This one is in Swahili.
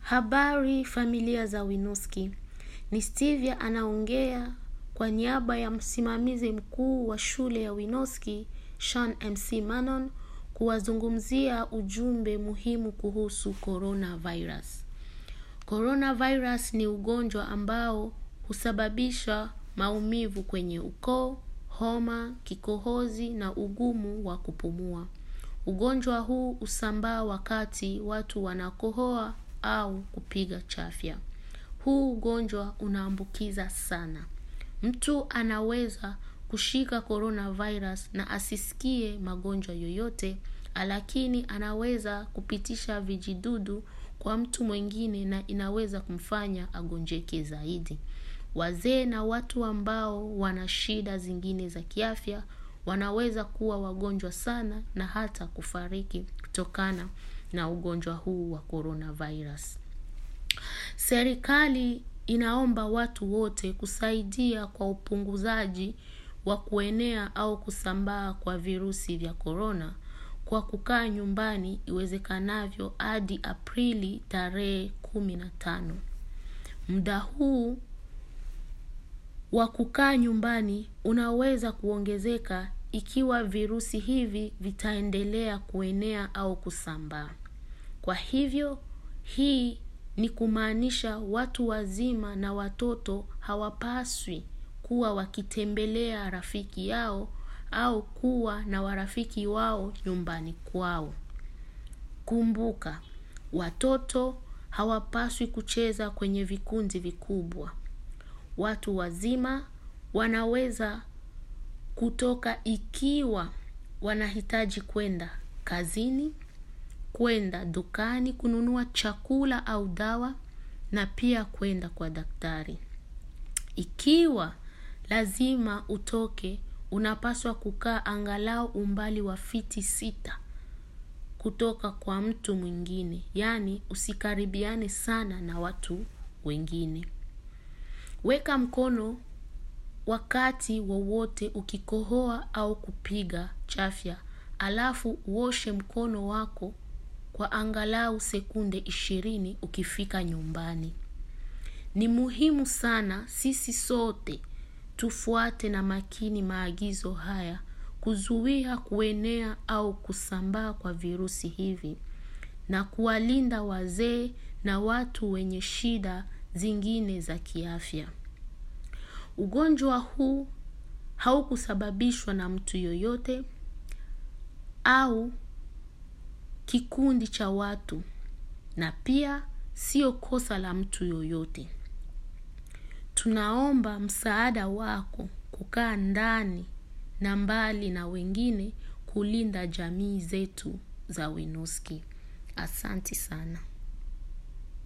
Habari familia za Winuski. Ni Stevia anaongea kwa niaba ya msimamizi mkuu wa shule ya Winoski, Sean MC Manon, kuwazungumzia ujumbe muhimu kuhusu coronavirus. Coronavirus ni ugonjwa ambao husababisha maumivu kwenye ukoo, homa, kikohozi na ugumu wa kupumua. Ugonjwa huu husambaa wakati watu wanakohoa au kupiga chafya. Huu ugonjwa unaambukiza sana. Mtu anaweza kushika coronavirus na asisikie magonjwa yoyote, lakini anaweza kupitisha vijidudu kwa mtu mwingine na inaweza kumfanya agonjeke zaidi. Wazee na watu ambao wana shida zingine za kiafya wanaweza kuwa wagonjwa sana na hata kufariki kutokana na ugonjwa huu wa coronavirus. Serikali inaomba watu wote kusaidia kwa upunguzaji wa kuenea au kusambaa kwa virusi vya corona kwa kukaa nyumbani iwezekanavyo hadi Aprili tarehe kumi na tano. Muda huu wa kukaa nyumbani unaweza kuongezeka ikiwa virusi hivi vitaendelea kuenea au kusambaa. Kwa hivyo, hii ni kumaanisha watu wazima na watoto hawapaswi kuwa wakitembelea rafiki yao au kuwa na warafiki wao nyumbani kwao. Kumbuka, watoto hawapaswi kucheza kwenye vikundi vikubwa. Watu wazima wanaweza kutoka ikiwa wanahitaji kwenda kazini, kwenda dukani kununua chakula au dawa na pia kwenda kwa daktari. Ikiwa lazima utoke, unapaswa kukaa angalau umbali wa fiti sita kutoka kwa mtu mwingine, yaani usikaribiane sana na watu wengine. Weka mkono wakati wowote ukikohoa au kupiga chafya, alafu uoshe mkono wako kwa angalau sekunde ishirini ukifika nyumbani. Ni muhimu sana sisi sote tufuate na makini maagizo haya kuzuia kuenea au kusambaa kwa virusi hivi na kuwalinda wazee na watu wenye shida zingine za kiafya. Ugonjwa huu haukusababishwa na mtu yoyote au kikundi cha watu na pia sio kosa la mtu yoyote. Tunaomba msaada wako kukaa ndani na mbali na wengine kulinda jamii zetu za Winuski. Asanti sana.